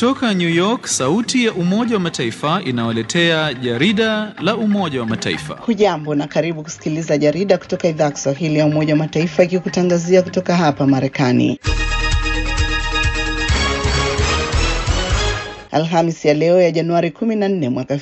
Kutoka New York, sauti ya Umoja wa Mataifa inawaletea jarida la Umoja wa Mataifa. Hujambo na karibu kusikiliza jarida kutoka idhaa ya Kiswahili ya Umoja wa Mataifa ikikutangazia kutoka hapa Marekani. Alhamis ya leo ya Januari 14 mwaka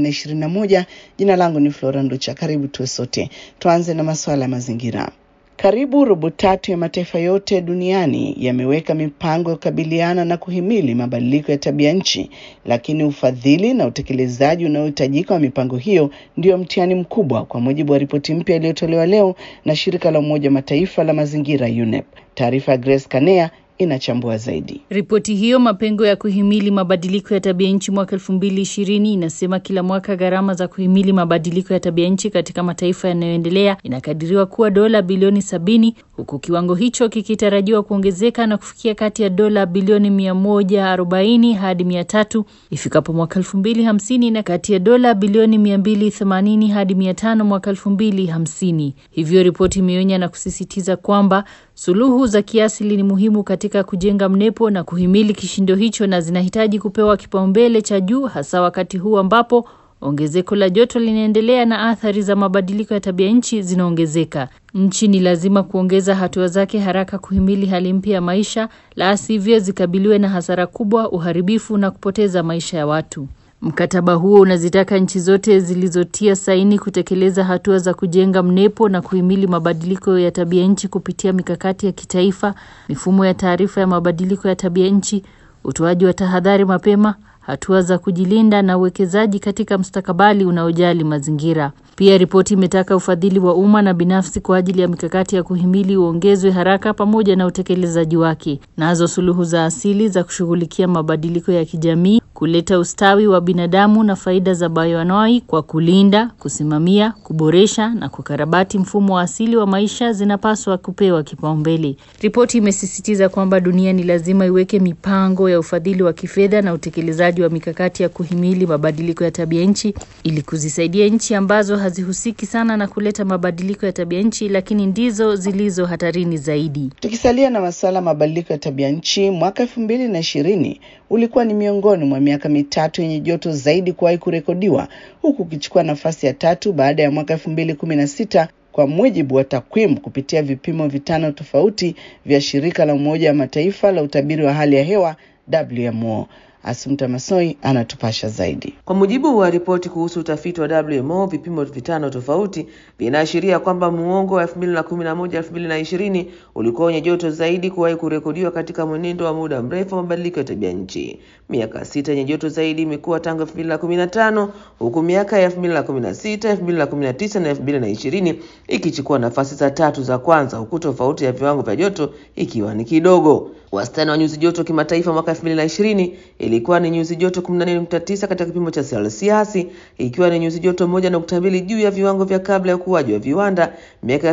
2021. Jina langu ni Flora Nducha. Karibu tuwe sote. Tuanze na masuala ya mazingira. Karibu robo tatu ya mataifa yote duniani yameweka mipango ya kukabiliana na kuhimili mabadiliko ya tabia nchi, lakini ufadhili na utekelezaji unaohitajika wa mipango hiyo ndio mtihani mkubwa, kwa mujibu wa ripoti mpya iliyotolewa leo na shirika la Umoja wa Mataifa la mazingira UNEP. Taarifa ya Grace Kanea inachambua zaidi. Ripoti hiyo mapengo ya kuhimili mabadiliko ya tabia nchi mwaka elfu mbili ishirini inasema kila mwaka gharama za kuhimili mabadiliko ya tabia nchi katika mataifa yanayoendelea inakadiriwa kuwa dola bilioni sabini huku kiwango hicho kikitarajiwa kuongezeka na kufikia kati ya dola bilioni mia moja arobaini hadi mia tatu ifikapo mwaka elfu mbili hamsini na kati ya dola bilioni mia mbili themanini hadi mia tano mwaka elfu mbili hamsini. Hivyo ripoti imeonya na kusisitiza kwamba suluhu za kiasili ni muhimu katika kujenga mnepo na kuhimili kishindo hicho na zinahitaji kupewa kipaumbele cha juu hasa wakati huu ambapo ongezeko la joto linaendelea na athari za mabadiliko ya tabia nchi zinaongezeka. Nchi ni lazima kuongeza hatua zake haraka kuhimili hali mpya ya maisha, la sivyo zikabiliwe na hasara kubwa, uharibifu na kupoteza maisha ya watu. Mkataba huo unazitaka nchi zote zilizotia saini kutekeleza hatua za kujenga mnepo na kuhimili mabadiliko ya tabia nchi kupitia mikakati ya kitaifa, mifumo ya taarifa ya mabadiliko ya tabia nchi, utoaji wa tahadhari mapema, hatua za kujilinda na uwekezaji katika mustakabali unaojali mazingira. Pia ripoti imetaka ufadhili wa umma na binafsi kwa ajili ya mikakati ya kuhimili uongezwe haraka pamoja na utekelezaji wake. Nazo suluhu za asili za kushughulikia mabadiliko ya kijamii, kuleta ustawi wa binadamu na faida za bayoanoi kwa kulinda, kusimamia, kuboresha na kukarabati mfumo wa asili wa maisha zinapaswa kupewa kipaumbele. Ripoti imesisitiza kwamba dunia ni lazima iweke mipango ya ufadhili wa kifedha na utekelezaji wa mikakati ya kuhimili mabadiliko ya tabia nchi ili kuzisaidia nchi ambazo hazihusiki sana na kuleta mabadiliko ya tabia nchi, lakini ndizo zilizo hatarini zaidi. Tukisalia na masuala ya mabadiliko ya tabia nchi, mwaka elfu mbili na ishirini ulikuwa ni miongoni mwa miaka mitatu yenye joto zaidi kuwahi kurekodiwa, huku ukichukua nafasi ya tatu baada ya mwaka elfu mbili kumi na sita kwa mujibu wa takwimu kupitia vipimo vitano tofauti vya shirika la Umoja wa Mataifa la utabiri wa hali ya hewa WMO. Asumta Masoi anatupasha zaidi. Kwa mujibu wa ripoti kuhusu utafiti wa WMO, vipimo vitano tofauti vinaashiria kwamba muongo wa 2011 2020 ulikuwa wenye joto zaidi kuwahi kurekodiwa katika mwenendo wa muda mrefu wa mabadiliko ya tabia nchi. Miaka sita yenye joto zaidi imekuwa tangu 2015 huku miaka ya 2016, 2019 na 2020 ikichukua nafasi za tatu za kwanza, huku tofauti ya viwango vya joto ikiwa ni kidogo. Wastani wa nyuzi joto kimataifa mwaka 2020 ilikuwa ni nyuzi joto 14.9 katika kipimo cha selsiasi, ikiwa ni nyuzi joto 1.2 juu ya viwango vya kabla ya ukuaji wa viwanda miaka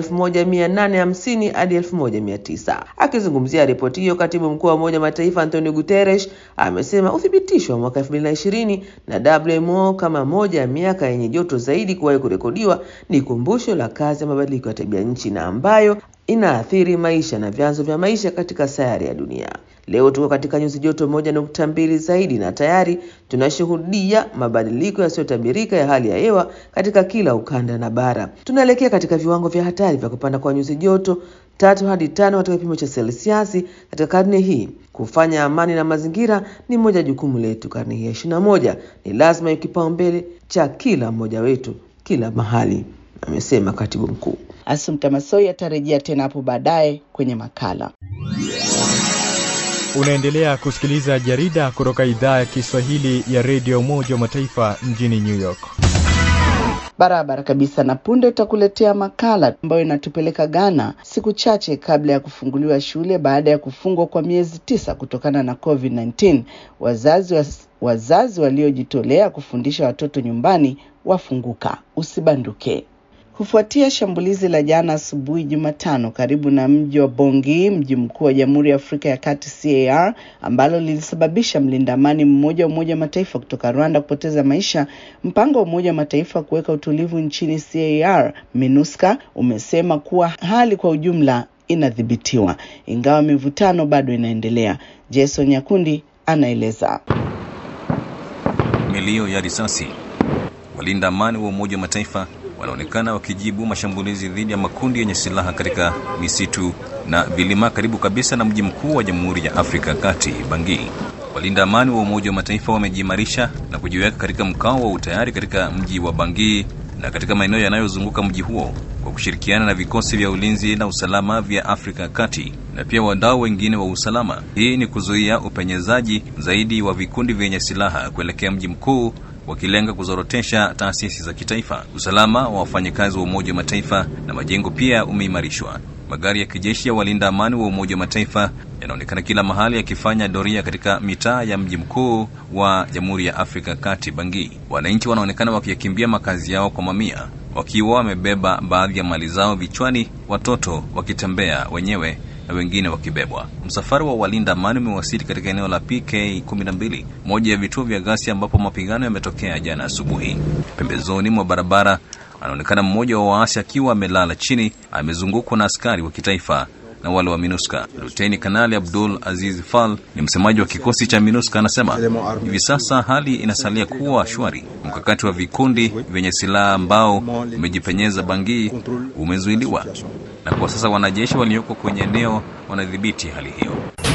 1850 hadi 1900. Akizungumzia ripoti hiyo, katibu mkuu wa Umoja wa Mataifa Antonio Guterres amesema uthibitisho wa mwaka 2020 na WMO kama moja ya miaka yenye joto zaidi kuwahi kurekodiwa ni kumbusho la kazi ya mabadiliko ya tabia nchi na ambayo inaathiri maisha na vyanzo vya maisha katika sayari ya dunia. Leo tuko katika nyuzi joto moja nukta mbili zaidi na tayari tunashuhudia mabadiliko yasiyotabirika ya hali ya hewa katika kila ukanda na bara. Tunaelekea katika viwango vya hatari vya kupanda kwa nyuzi joto tatu hadi tano katika kipimo cha selsiasi katika karne hii. Kufanya amani na mazingira ni moja jukumu letu karne hii ya ishirini na moja. Ni lazima iwe kipaumbele cha kila mmoja wetu kila mahali, amesema katibu mkuu. Asumta Masoi atarejea tena hapo baadaye kwenye makala. Unaendelea kusikiliza jarida kutoka idhaa ya Kiswahili ya redio Umoja wa Mataifa mjini New York. Barabara kabisa, na punde utakuletea makala ambayo inatupeleka Ghana siku chache kabla ya kufunguliwa shule baada ya kufungwa kwa miezi tisa kutokana na COVID-19. Wazazi wa, wazazi waliojitolea kufundisha watoto nyumbani wafunguka. Usibanduke. Kufuatia shambulizi la jana asubuhi Jumatano karibu na mji wa Bongi, mji mkuu wa Jamhuri ya Afrika ya Kati CAR, ambalo lilisababisha mlinda amani mmoja wa Umoja wa Mataifa kutoka Rwanda kupoteza maisha, mpango wa Umoja wa Mataifa kuweka utulivu nchini CAR, MINUSCA, umesema kuwa hali kwa ujumla inadhibitiwa, ingawa mivutano bado inaendelea. Jason Nyakundi anaeleza. Milio ya risasi. Walinda amani wa Umoja wa Mataifa wanaonekana wakijibu mashambulizi dhidi ya makundi yenye silaha katika misitu na vilima karibu kabisa na mji mkuu wa Jamhuri ya Afrika ya Kati, Bangui. Walinda amani wa Umoja wa Mataifa wamejiimarisha na kujiweka katika mkao wa utayari katika mji wa Bangui na katika maeneo yanayozunguka mji huo kwa kushirikiana na vikosi vya ulinzi na usalama vya Afrika ya Kati na pia wadau wengine wa usalama. Hii ni kuzuia upenyezaji zaidi wa vikundi vyenye silaha kuelekea mji mkuu wakilenga kuzorotesha taasisi za kitaifa. Usalama wa wafanyakazi wa Umoja wa Mataifa na majengo pia umeimarishwa. Magari ya kijeshi ya walinda amani wa Umoja wa Mataifa yanaonekana kila mahali yakifanya doria katika mitaa ya mji mkuu wa Jamhuri ya Afrika Kati, Bangui. Wananchi wanaonekana wakiyakimbia makazi yao kwa mamia, wakiwa wamebeba baadhi ya mali zao vichwani, watoto wakitembea wenyewe na wengine wakibebwa. Msafara wa walinda amani umewasili katika eneo la PK 12, moja ya vituo vya ghasia ambapo mapigano yametokea jana asubuhi. Pembezoni mwa barabara anaonekana mmoja wa waasi akiwa amelala chini, amezungukwa na askari wa kitaifa na wale wa MINUSCA. Luteni Kanali Abdul Aziz Fall ni msemaji wa kikosi cha MINUSCA, anasema hivi sasa hali inasalia kuwa shwari. Mkakati wa vikundi vyenye silaha ambao umejipenyeza Bangui umezuiliwa, na kwa sasa wanajeshi walioko kwenye eneo wanadhibiti hali hiyo.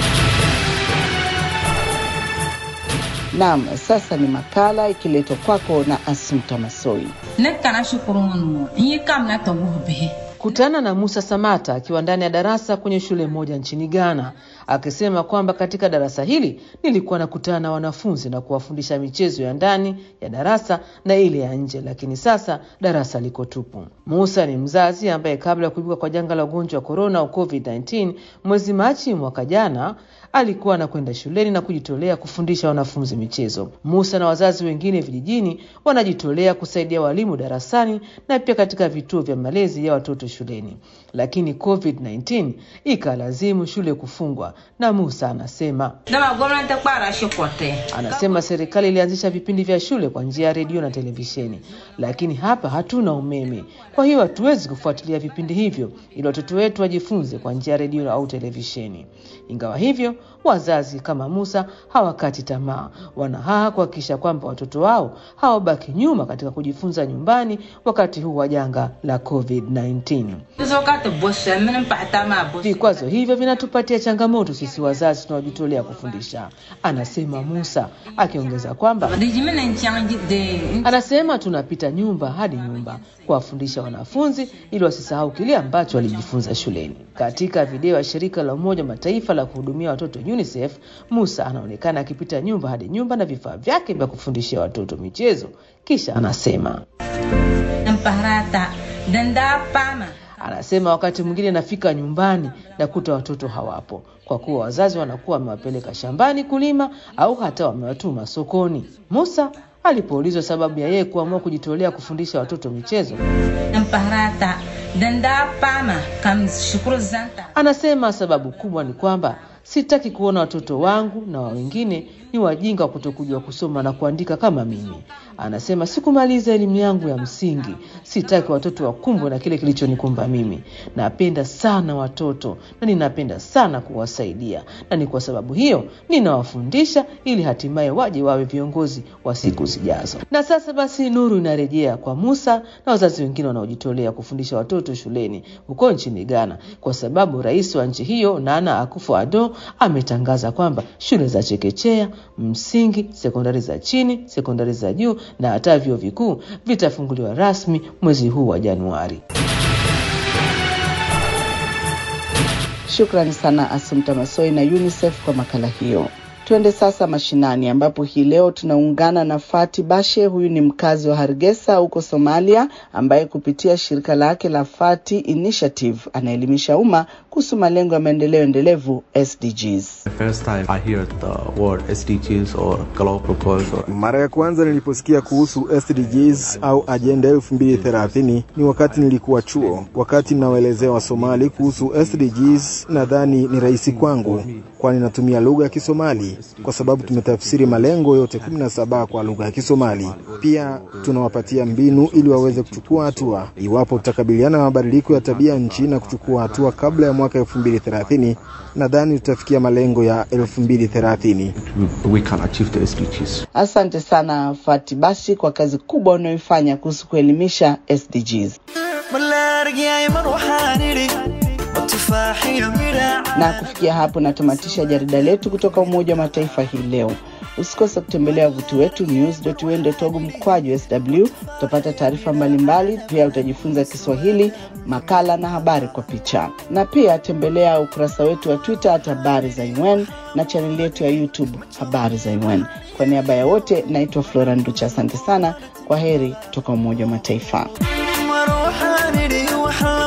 Naam, sasa ni makala ikiletwa kwako na Asumta Masoi. ne kana shukuru ŋɔnu n yi kam na tɔbuhi bihi Kutana na Musa Samata akiwa ndani ya darasa kwenye shule moja nchini Ghana, akisema kwamba katika darasa hili nilikuwa nakutana na wanafunzi na kuwafundisha michezo ya ndani ya darasa na ile ya nje, lakini sasa darasa liko tupu. Musa ni mzazi ambaye kabla ya kuibuka kwa janga la ugonjwa wa korona au COVID-19 mwezi Machi mwaka jana alikuwa anakwenda shuleni na kujitolea kufundisha wanafunzi michezo. Musa na wazazi wengine vijijini wanajitolea kusaidia walimu darasani na pia katika vituo vya malezi ya watoto shuleni, lakini COVID-19 ikalazimu shule kufungwa, na Musa anasema dama gwamnati kpara shikote Anasema serikali ilianzisha vipindi vya shule kwa njia ya redio na televisheni, lakini hapa hatuna umeme, kwa hiyo hatuwezi kufuatilia vipindi hivyo ili watoto wetu wajifunze kwa njia ya redio au televisheni. Ingawa hivyo, wazazi kama Musa hawakati tamaa, wanahaha kuhakikisha kwamba watoto wao hawabaki nyuma katika kujifunza nyumbani wakati huu wa janga la COVID-19. sokati bosha mini mpata ma bosha Vikwazo hivyo vinatupatia changamoto sisi wazazi tunaojitolea kufundisha, anasema Musa, akiongeza kwamba di jimi na nchanji de Anasema tunapita nyumba hadi nyumba kuwafundisha wanafunzi ili wasisahau kile ambacho walijifunza shuleni. Katika video ya shirika la Umoja wa Mataifa la kuhudumia watoto UNICEF, Musa anaonekana akipita nyumba hadi nyumba na vifaa vyake vya kufundishia watoto michezo, kisha anasema mpahrata danda pama Anasema wakati mwingine nafika nyumbani nakuta watoto hawapo, kwa kuwa wazazi wanakuwa wamewapeleka shambani kulima au hata wamewatuma sokoni. Musa alipoulizwa sababu ya yeye kuamua kujitolea kufundisha watoto michezo, mpahrata danda pama kam shukuru zanta anasema sababu kubwa ni kwamba sitaki kuona watoto wangu na wa wengine ni wajinga wa kutokujua kusoma na kuandika kama mimi. Anasema sikumaliza elimu yangu ya msingi, sitaki watoto wakumbwe na kile kilichonikumba mimi. Napenda sana watoto na ninapenda sana kuwasaidia, na ni kwa sababu hiyo ninawafundisha ili hatimaye waje wawe viongozi wa siku zijazo. Na sasa basi, nuru inarejea kwa Musa na wazazi wengine wanaojitolea kufundisha watoto shuleni huko nchini Ghana, kwa sababu rais wa nchi hiyo Nana Akufo-Addo ametangaza kwamba shule za chekechea, msingi, sekondari za chini, sekondari za juu na hata vyuo vikuu vitafunguliwa rasmi mwezi huu wa Januari. Shukrani sana Asumta Masoi na UNICEF kwa makala hiyo. Tuende sasa mashinani ambapo hii leo tunaungana na Fati Bashe. Huyu ni mkazi wa Hargeisa huko Somalia, ambaye kupitia shirika lake la Fati Initiative anaelimisha umma kuhusu malengo ya maendeleo endelevu SDGs. The first time I hear the word SDGs or global goals or Mara ya kwanza niliposikia kuhusu SDGs au ajenda elfu mbili thelathini ni wakati nilikuwa chuo. Wakati ninawaelezea Wasomali kuhusu SDGs, nadhani ni rahisi kwangu, kwani natumia lugha ya Kisomali. Kisomali kwa sababu tumetafsiri malengo yote 17 kwa lugha ya Kisomali. Pia tunawapatia mbinu ili waweze kuchukua hatua iwapo tutakabiliana na mabadiliko ya tabia nchi na kuchukua hatua kabla ya mwaka 2030. Nadhani tutafikia malengo ya 2030. We can achieve the SDGs. Asante sana Fati Basi kwa kazi kubwa unayoifanya kuhusu kuelimisha SDGs. Na kufikia hapo natamatisha jarida letu kutoka Umoja wa Mataifa hii leo. Usikose kutembelea wavuti wetu news.un.org mkwaju sw. Utapata taarifa mbalimbali, pia utajifunza Kiswahili, makala na habari kwa picha, na pia tembelea ukurasa wetu wa Twitter hata habari za UN na chaneli yetu ya YouTube habari za UN. Kwa niaba ya wote, naitwa Flora Nducha. Asante sana, kwa heri kutoka Umoja wa Mataifa.